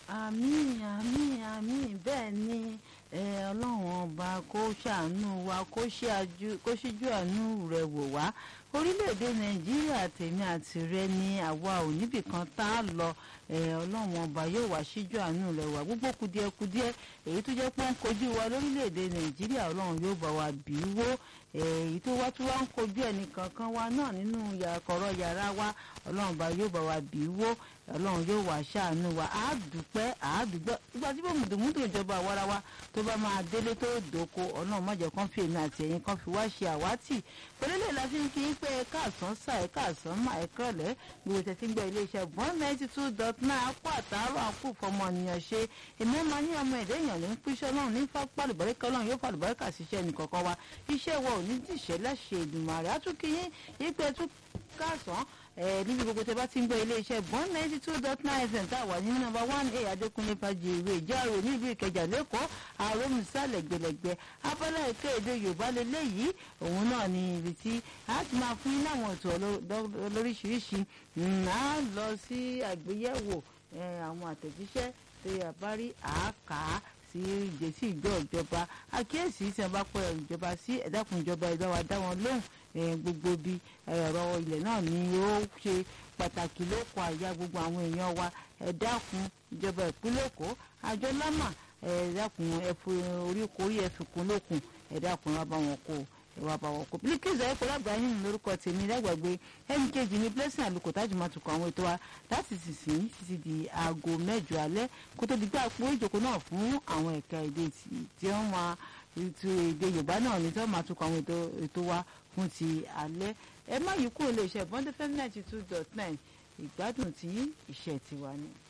àmín àmín àmín bẹ́ẹ̀ ni ọlọ́run ọba kó ṣàánú wa kó ṣíjú àánú rẹ̀ wò wá orílẹ̀-èdè nàìjíríà tèmi àti rẹ ni àwa ò níbìkan tá a lọ ọlọ́run ọba yóò wá ṣíjú àánú rẹ̀ wá gbogbo kùdìẹ̀kùdìẹ̀ èyí tó jẹ́ pé ń kojú wa lórílẹ̀-èdè nàìjíríà ọlọ́run yóò bá wa bì í wó èyí tó wá tó wá ń kojú ẹnìkankan wa náà nínú kọ̀rọ̀ yàrá wa ọlọ́run ọba yóò bá wa bì í wó ọlọ́run yóò wá ṣàánú wa àádùpẹ́ àádùgbọ́ ìgbà tí bó mùdùmùdù ìjọba àwarawa tó bá máa délé tó dòko ọlọ́run má jẹ́ kán fi èmi àti ẹ̀yin kan fi wá ṣe àwátì pẹ̀lẹ́lẹ̀ la fi ń kí pé ẹ káàsán sá ẹ káàsán má ẹ kọ́lẹ̀ gbogbo tẹ̀sí gbọ́ iléeṣẹ́ one ninety two dot nine akó àtàárọ̀ akó fọmọnìyàn ṣe èmi ẹ̀ máa ní ọmọ ẹ̀dẹ́ èèyàn ní píṣẹ́ ọlọ́run ní pàlùbọ́ríkà ọlọ́run yóò pàlùbọ́ríkà síṣẹ́ nìkọ̀ọ̀kan wa iṣẹ́ wa ò ní dìṣẹ́ láṣẹ Èdùmàrè àtúnkìyín yípe tún káàsán níbi gbogbo tẹ bá ti ń gbọ́ iléeṣẹ́ one ninety two dot nine fm tá a wà ní nọ́mbà one a adékúnlé fàjìrì ìjáàrò nílùú ìkẹjà lẹ́kọ̀ọ́ àròmùsà lẹ́gbẹ̀lẹ́gbẹ̀ abala ètò èdè yorùbá lélẹ́yìí òun náà ni ibi tí a ti máa fún yín láwọn ètò lóríṣiríṣi a lọ sí àgbéyẹ̀wò àwọn àtẹ̀jíṣẹ́ tó yà bá rí àáká sí ìgbésí ìjọ ìjọba àkíyèsí tí wọn bá pẹ ìjọba sí ẹ̀dákun ìjọba ìjọba wa dá wọn lóhùn gbogbo bí ọ̀rọ̀ ilẹ̀ náà ni ó ṣe pàtàkì lóko àyà gbogbo àwọn èèyàn wa ẹ̀dákun ìjọba ìpínlẹ̀ èkó àjọ lámà ẹ̀dákun ẹ̀fọ́ orí korí ẹ̀fìkún lókun ẹ̀dákun wa bá wọn kó ìwà àbàwọ̀ kò bílíkìsì ẹ̀kọ́ lágbàáyìn lórúkọ tèmi lágbàgbé ẹnì kejì ní blessing àlùkò tájù máa tukọ̀ àwọn ètò wa láti sísìn títí di aago mẹ́jọ alẹ́ kó tó di gbà pé ìjókòó náà fún àwọn ẹ̀ka èdè tí wọ́n máa ètò èdè yorùbá náà ní tí wọ́n máa tukọ̀ àwọn ètò wa fún ti alẹ́ ẹ má yí kúrò lè ṣe bọ́ndẹ́fẹ́ ninety two dot nine ìgbádùn tí ìṣẹ̀ tiwa ni.